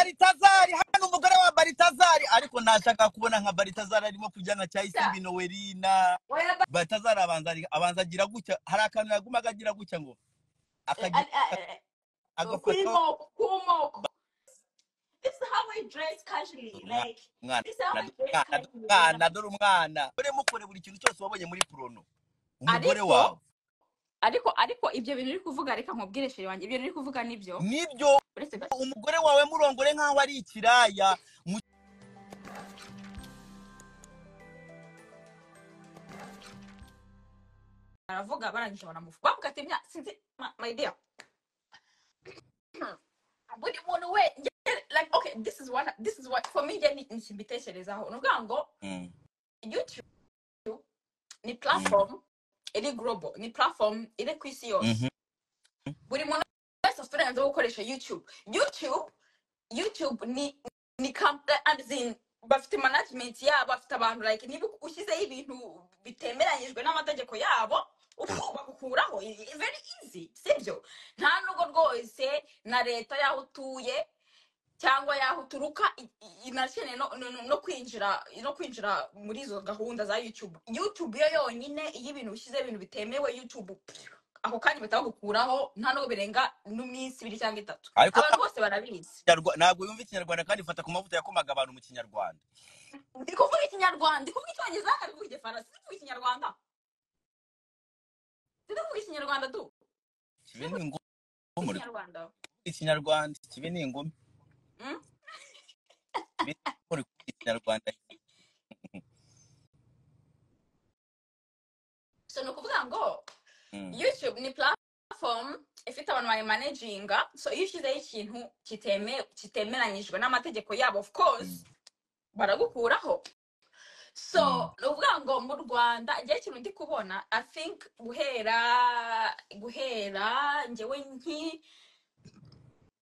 baritazari hano umugore wa baritazari ariko nashaka kubona nka baritazari arimo kujyana cya isimbi nowerina Oya ba- baritazari abanza abanza agira gutya hari akantu yagumaga agira gutya ngo eh, akagira eh, eh, eh, Pretty agafata more, cool more. This is how I dress casually. umwana Like, umwana this is how I dore dress umwana dore umwana dore umwana mugore casually. When mukore buri kintu cyose wabonye muri porono umugore ariko wawe ariko ariko ibyo bintu uri kuvuga reka nkubwire sheri wanjye ibyo uri kuvuga nibyo nibyo uretse ko umugore wawe murongore nk'aho ari ikiraya mu baravuga barangije baramufu bavuga ati "Mya- sinzi ma- my dear buri muntu we nge- like okay this is one this is what for me nge ni iki mbitekerezaho ni ukuvuga ngo Mm, youtube ni mm, platform iri global ni platform iri ku isi yose mhm, buri muntu wese afite uburenganzira bwo gukoresha youtube youtube youtube ni ni company as in bafite management yabo bafite abantu like niba ushyizeho ibintu bitemeranyijwe n'amategeko yabo ufu- bakukuraho i- i- very easy sibyo nta nubwo rwose na leta y'aho utuye cyangwa y'aho uturuka i- i- inakeneye no, no, no no kwinjira no kwinjira muri izo gahunda za youtube youtube yo yonyine iyo ibintu ushyize ibintu bitemewe youtube ako kanya bahita bagukuraho nta nubwo birenga n'iminsi ibiri cyangwa itatu ariko abantu bose barabizi Kinyarwa- ntabwo yumva ikinyarwanda kandi ifata ku mavuta yakomaga abantu mu kinyarwanda ndi kuvuga ikinyarwanda ndi kuvuga icyongereza kandi kuvuga igifaransa ndi kuvuga ikinyarwanda ndi kuvuga ikinyarwanda tu kibe ndi ni kuvuga ingoma muri ikinyarwanda kuvuga ikinyarwanda kibe ni ingoma Mm. kibe muri kuvuga ikinyarwanda so ni ukuvuga ngo Mm, youtube ni platform ifite abantu bayimanaginga so iyo ushyizeho ikintu kiteme kitemeranyijwe n'amategeko yabo of course mm, baragukuraho so mm, ni ukuvuga ngo mu rwanda igihe kintu ndi kubona i think guhera guhera ngewe nki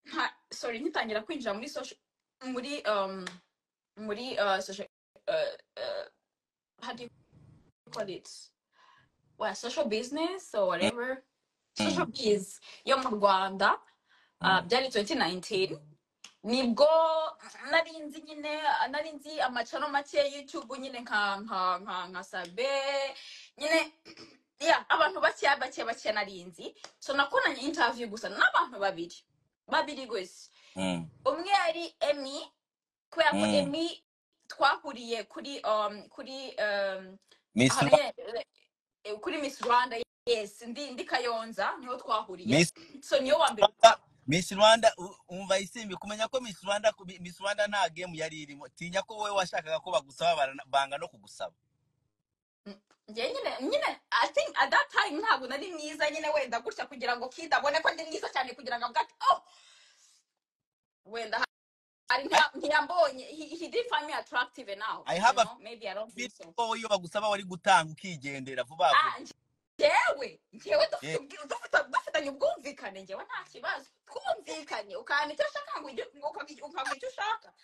nta- sorry nkitangira kwinjira muri social muri um, muri uh, social uh, uh, how do you call it well, social business or mm, whatever social mm, biz yo mu rwanda uh, mm, byari 2019 nibwo nari nzi nyine nari nzi amacano make ya youtube nyine nka nka nka, nka sabe nyine yeah, abantu bakeya bakeya bakeya nari nzi so nakoranye interview gusa n'abantu babiri babiri gusa mm, umwe yari emi kubera ko mm. emi twahuriye kuri um, kuri um, Miss ahantu Rwa- nyine eh, kuri miss rwanda yes ndi ndi kayonza niho twahuriye Miss so niyo wa mbere Rwanda Miss Rwanda u- umva isimbi kumenya ko Miss Rwanda ku- Miss Rwanda nta game yari irimo tinya ko wowe washakaga ko bagusaba barana- banga no kugusaba njye nyine nyine i think at that time ntabwo nari mwiza nyine wenda gutya kugira ngo kid abone ko ndi mwiza cyane kugira ngo avuge ati oh wenda hari I, nta- ntiyambonye he, he didn't find me attractive enough I you have a know maybe i don't think feeling so ko wowe iyo bagusaba wari gutanga ukigendera vuba vuba ah njyewe njyewe dufite yeah. ubwi- dufite- dufitanye ubwumvikane njyewe nta kibazo twumvikanye ukambika icyo ushaka ngo ujye- ukambika ukambika icyo ushaka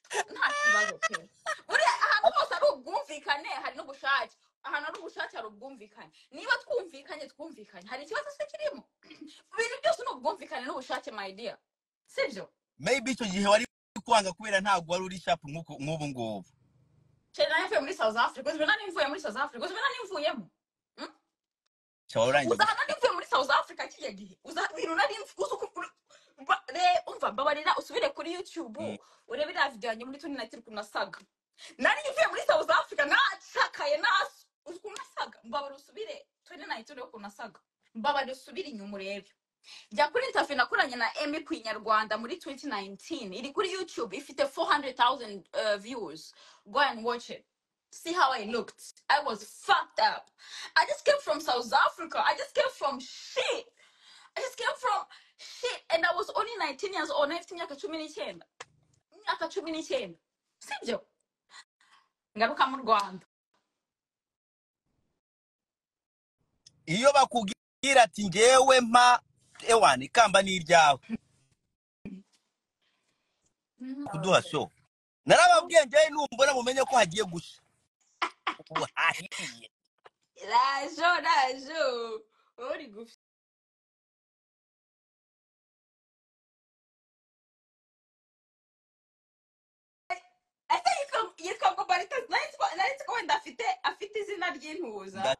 Twu- nta kibazo pe buriya ahantu hose ari ubwumvikane hari n'ubushake ahantu hari ubushake hari ubwumvikane niba twumvikanye twumvikanye hari ikibazo se kirimo ibintu byose ni ubwumvikane n'ubushake my dear sibyo maybe icyo gihe wari kwanga kubera ntabwo wari uri sharp nk'uku nk'ubu ngubu cyane nari mvuye muri south africa uzi nari mvuye muri south africa uzi nari mvuyemo Mm? cyaba urangiye uza gushaka hano mvuye muri south africa kiriya gihe uza ibintu nari mvu- uza uku- uru- ba- re- umva babarira usubire kuri youtube Mm, urebe iriya video yanjye muri tuni nayiti ukuntu nasaga nari mvuye muri south africa nacakaye naso uzi ukuntu nasaga mbabarira usubire tuni nayiti urebe ukuntu nasaga mbabarira usubire inyuma urebe jya kuri interview nakoranye na emi ku inyarwanda muri 2019 iri kuri youtube ifite 400,000 uh, views go and watch it see how i looked i was fucked up i just came from south africa i just came from shit i just came from shit and i was only 19 years old nafite imyaka cumi n'icyenda imyaka cumi n'icyenda sibyo ngaruka mu rwanda iyo bakubwira ati ngewe mpa ewana ikamba ni iryawe kuduha so narababwiye ngewe numbona mumenye ko hagiye gushya ubu hahiye rajo rajo uri gufi izina ry'intuza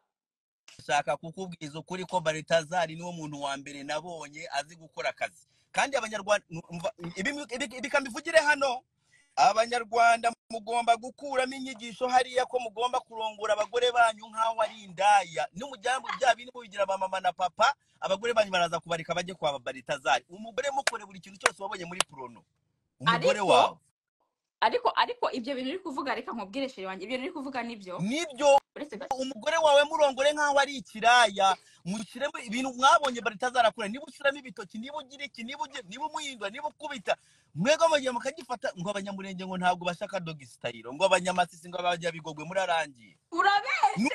ndashaka kukubwiza ukuri ko baritazari niwo muntu wa mbere nabonye azi gukora akazi kandi abanyarwanda umva, ibi ibi- ibi kambivugire hano abanyarwanda mugomba gukuramo inyigisho hariya ko mugomba kurongora abagore banyu nk'aho ari indaya n'umujyambu bya bindi mubigira ba mama na papa abagore banyu baraza kubareka bajye kwa baritazari umugore mukore buri kintu cyose wabonye muri porono umugore ariko wawe ariko ariko ibyo bintu uri kuvuga reka nkubwire sheri wanjye ibyo bintu uri kuvuga nibyo nibyo uretse gato umugore wawe murongore nk'aho ari ikiraya mushyiremo ibintu mwabonye baritazarakura niba ushyiramo ibitoki niba ugira iki niba ugira niba umuhindura niba ukubita mwebwe mugihe mukagifata ngo abanyamurenge ngo ntabwo bashaka dogisitayiro ngo abanyamasisi ngo abanyabigogwe murarangiye urabeshye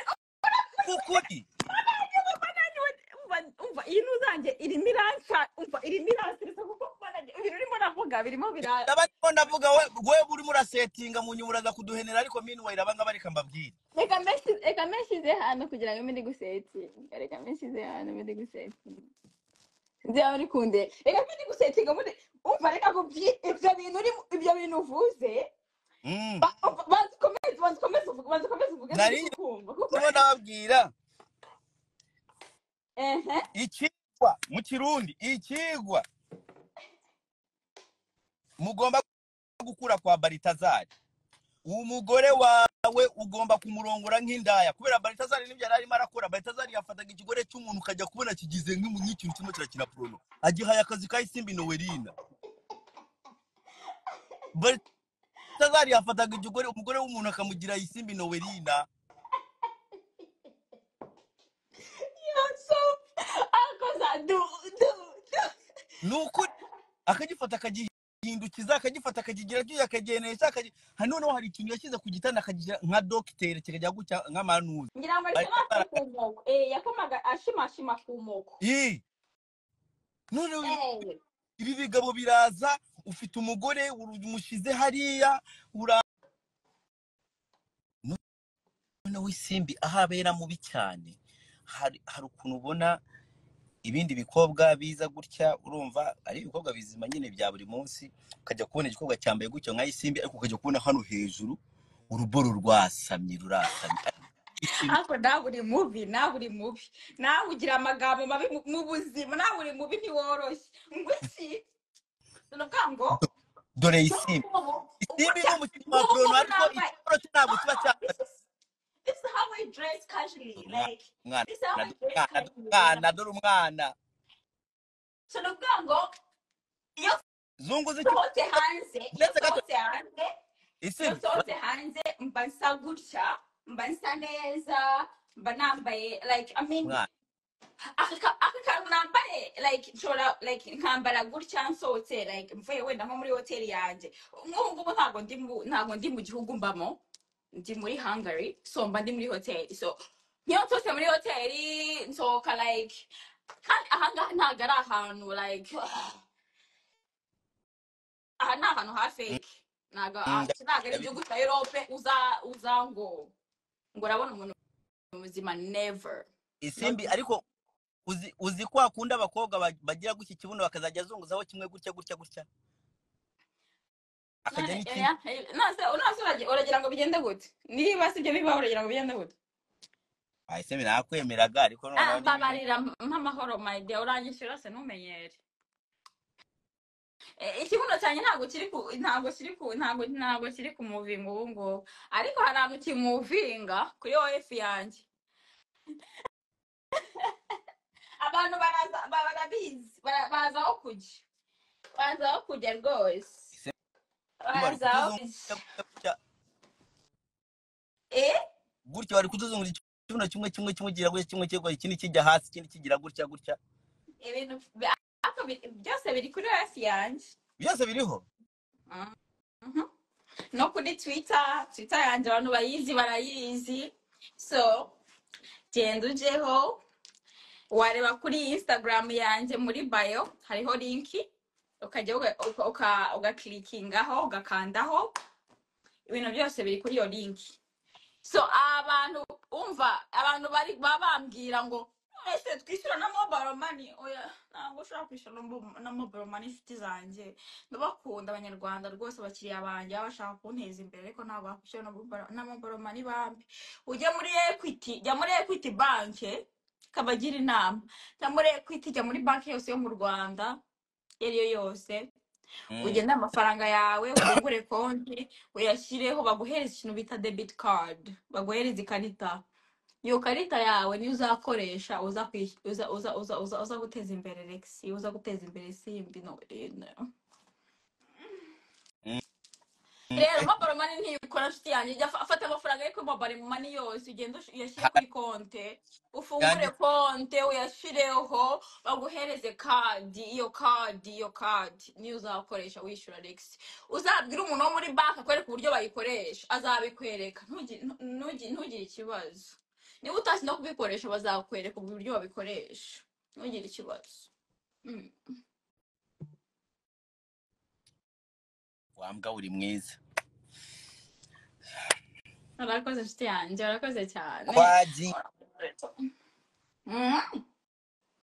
n'ukuri umva umva iyi ntuzange irimo iranca umva irimo iransiritse kuko umva nanjye ibintu urimo uravuga birimo bira ndaba ndimo ndavuga we we urimo urasetinga mu nyuma uraza kuduhenera ariko minuwayiri abangaba reka mbabwire reka menshi reka menshi hano kugira ngo mbe ndigusetinga reka menshi hano mbe ndigusetinga byaba uri kundeba reka mbe ndigusetinga muri umva reka kubyi ibyo bintu urimo ibyo bintu uvuze Mm. ba- umva, banza ukomeze banza ukomeze uvuge banza ukomeze uvuge nari turi kukumva kuko ndimo ndababwira ehe ikigwa mu kirundi ikigwa mugomba gukura kwa baritazari umugore wawe ugomba kumurongora nk'indaya kubera baritazari n'ibyo yari arimo arakora baritazari yafataga ikigore cy'umuntu ukajya kubona kigize nk'imu- nk'ikintu kirimo kirakina porono agihaye akazi ka isimbi nowerina baritazari yafataga ikigore umugore w'umuntu akamugira isimbi nowerina so akoza du du du ni ukuri akagifata akagihindukiza akagifata akakigira byuya akagenesha akagi- ha, noneho hari ikintu yashyize ku gitanda akagira nka dogiteri kikajya gucya nk'amanuzi ngira ngo ariko baritazari ku moko eh yakomaga ashimashima ku moko ii noneho eh ibi bigabo biraza ufite umugore umushyize hariya urabona w'isimbi aho abera mubi cyane hari hari ukuntu ubona ibindi bikobwa biza gutya urumva ari ibikobwa bizima nyine bya buri munsi ukajya kubona igikobwa cyambaye gutya nka isimbi ariko ukajya kubona hano hejuru uruboro rwasamye rurasamye Isimbi. ariko nawe uri mubi nawe uri mubi nawe ugira amagambo mabi mu mu buzima nawe uri mubi ntiworoshye ngo iki ni ukuvuga ngo dore so isimbi ubu ubu isimbi ni cya- umukino wa ubu porono ngubu ariko nambaye igikoro cyo ntabwo no kiba no cyambaye this is this is how we dress casually dore umwana umwana like this is how we dore dress umwana dore umwana casually like dore umwana so ni ukuvuga ngo iyo zungu z'icyuma usohotse hanze iyo ndetse gato usohotse hanze iyo isimbi nsohotse hanze mba nsa gutya mba nsa neza mba nambaye like i mean umwana aka ka- aka kantu nambaye like nshobora like nkambara gutya nsohotse like mvuye wenda nko muri hoteli yanjye nk'ubu ngubu ntabwo ndi mu ntabwo ndi mu gihugu mbamo ndi muri hungary so mba ndi muri hoteli so iyo nsohotse muri hoteli nsohoka like kandi ahangaha ntabwo ari ahantu like aha ni ahantu ha Mm, fake ntabwo mm, aha- nda- iki ntabwo ari igihugu ndabizi cya europe uza uza ngo ngo urabona umuntu muzima never not isimbi ariko uzi uzi kwa kundi abakobwa ba- bagira gutya ikibuno bakazajya azunguzaho kimwe gutya gutya gutya akajya none n'ikindi oya hey, nonese nonese urage- uragira ngo bigende gute niba si ibyo bibaho uragira ngo bigende gute Ah, isimbi nakwemeraga ariko Ah, noneho n'ibintu mbabarira mpa amahoro my dear urangije rwose ntumenyere Eh, ikibuno cyanjye ntabwo kiri ku ntabwo kiri ku ntabwo ntabwo kiri ku muvinga ubu ngubu ariko hari ahantu kimuvinga kuri OF yanjye abantu baraza ba- barabizi bara- baza aho kujya baza aho kujya rwose isimbi wari baza aho kutuzunguza kujya gutya gutya eh gutya wari kutuzunguza ikibuno kimwe kimwe kimwe kigira gutya kimwe kigwa ikindi kijya hasi ikindi kigira gutya gutya ibintu bi- ariko bi- byose biri kuri hafi yanjye byose biriho Mhm. no kuri twitter twitter yanjye abantu bayizi barayizi so genda ujeho wareba kuri instagram yanjye muri bayo hariho linki ukajya uga- uka- uka- ugakirikingaho ugakandaho ibintu byose biri kuri iyo linki so abantu umva abantu bari baba bambwira ngo ese twishyura na mobile money oya ntabwo ushobora kwishyura na mo- na mobile money inshuti zanjye ndabakunda abanyarwanda rwose abakiriya banjye baba bashaka kunteza imbere ariko ntabwo wakwishyura na mobile na mobile money bambi ujya muri equity jya muri equity banki kabagira inama jya muri equity jya muri banki yose yo mu rwanda iyo ari yo yose Mm. ugende amafaranga yawe ufungure konti uyashyireho baguhereze ikintu bita debit card baguhereze ikarita iyo karita yawe niyo uzakoresha uza kwishy- uza uza uza uza uza guteza imbere Lex uza guteza imbere simbi no no. Mm. rero mobile money ntiyikora nshuti yanjye jya fa- afata amafaranga yo kuri mobile money yose ugende ush- uyashyire Hari kuri konte ufungure yandi konte uyashireho baguhereze kadi iyo kadi iyo kadi niyo uzakoresha wishyura Lex uzabwire umuntu wo muri banki akwereka uburyo bayikoresha azabikwereka ntugi- ntu- ntugi- ntugire ikibazo niba utazi no kubikoresha bazakwereka uburyo babikoresha ntugire ikibazo Mm. wambwa uri mwiza urakoze nshuti yanjye urakoze cyane kwagiye Mm.